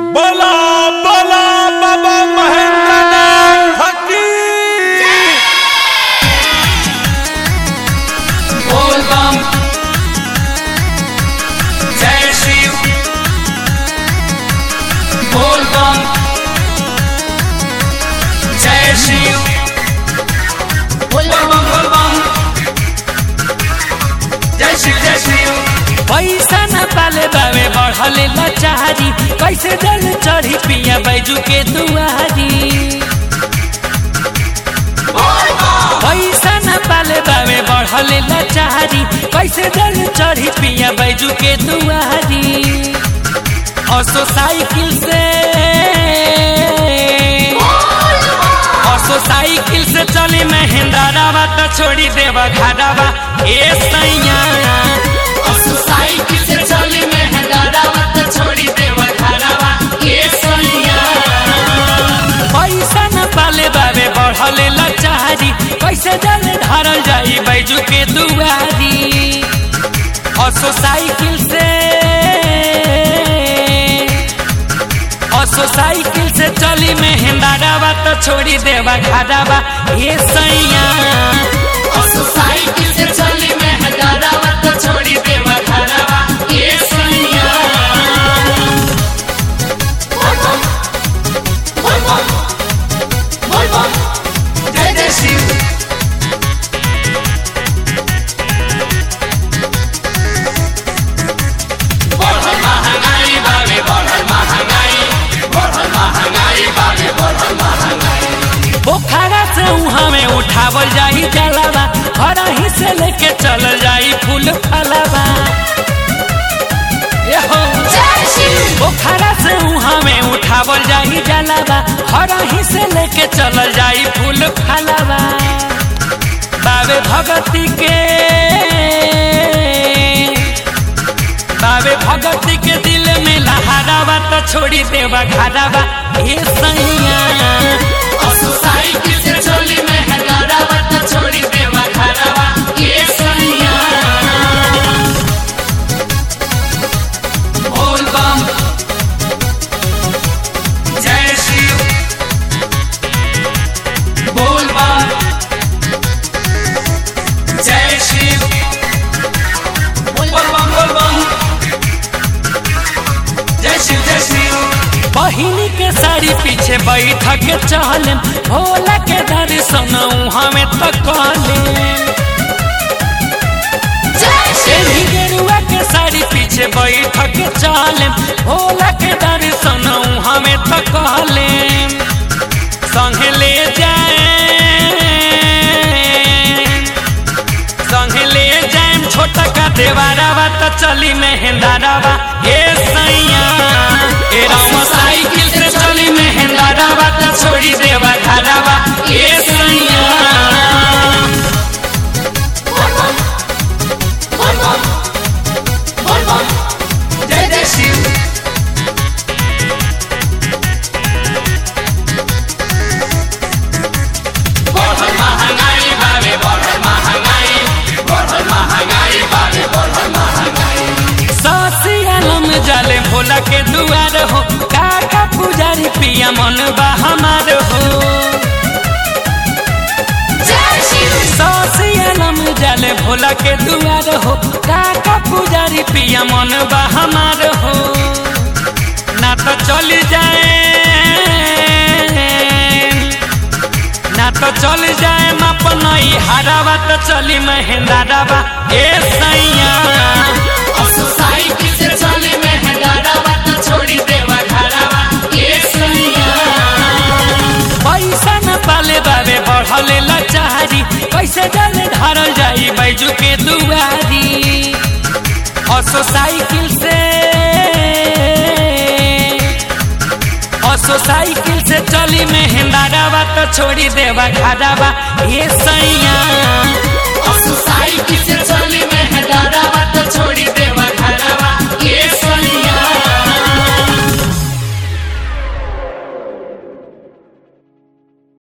बोला बोला बाबा महेंद्र नाथ की बोल बम जय शिव बोल बम जय शिव बोल बम बोल बम जय शिव जय शिव पैसा न पाले बावे बढ़ले लचारी कैसे जल चढ़ी पिया बैजू के दुआरी पैसा न पाले बावे बढ़ले लचारी कैसे जल चढ़ी पिया बैजू के दुआरी असो साइकिल से असो साइकिल से चली महेंद्रावा तो छोड़ी देवा घाटावा ए सैया असु साइकिल से चली मैं हंगारावा तो छोड़ी देवा घरावा ये सैया पैसा न पाले बाबे बढ़ले लचारी कैसे जल ढारल जाई बैजू के दुआरी असो साइकिल से असो साइकिल से चली मेहंदारावा तो छोड़ी देवा घाटावा ये सैया असु साइकिल से चली मैं हंगारावा तो छोड़ी देवा घरावा ये सैया बोल बम बोल बम बोल बम जय जय शिव बढ़ल महंगाई बाबे बढ़ल महंगाई बढ़ल महंगाई बाबे बढ़ल महंगाई पोखरा से उहाँ में उठावल जाई जलावा घर ही से लेके चल जाई फूल फलावा ए हो जय शिव पोखरा से उहाँ में उठावल जाई जलावा घर ही से लेके चल जाई फूल फलावा बाबे भगती के बाबे भगती के दिल में लहरावा तो छोड़ी देवा घरावा ये सैया असु साइकिल से चली मैं हंगारावा तो छोड़ी देवा घरावा ये सैया बोल बम जय शिव बोल बम जय शिव बोल बम बोल बम जय शिव जय शिव बहिनी के साड़ी पीछे बैठ के चले भोला के दर्शन हमें तो कहले एही गेरुआ के साड़ी पीछे बैठ के चले भोला के दर्शन हमें तो कहले संगे ले जाए संगे ले जाए छोटा का देवारावा तो चली मेहंदारावा ये सैया ए राम साइकिल से चली मेहंदारावा तो छोड़ी देवा घरावा ये सैया बोल बम बोल बम बोल बम जय जय शिव बढ़ल महंगाई बाबे बढ़ल महंगाई बढ़ल महंगाई बाबे बढ़ल महंगाई सासी आलम जाले भोला के दुआर हो काका पुजारी पिया मन बा हमार हो जय शिव सासी आलम जाले भोला के दुआर हो काका पुजारी पिया मन बा हमार हो ना तो चल जाए ना तो चल जाए अपनई हरावा तो चली महेंद्रावा ए सैया असु साइकिल से चली मैं हंगारावा तो छोड़ी देवा घरावा ये सैया पैसा न पाले बाबे बढ़ले लचारी कैसे जल ढारल जाई बैजू के दुआरी असो साइकिल से असो साइकिल से चली मेहंदारावा तो छोड़ी देवा घाटावा ये सैया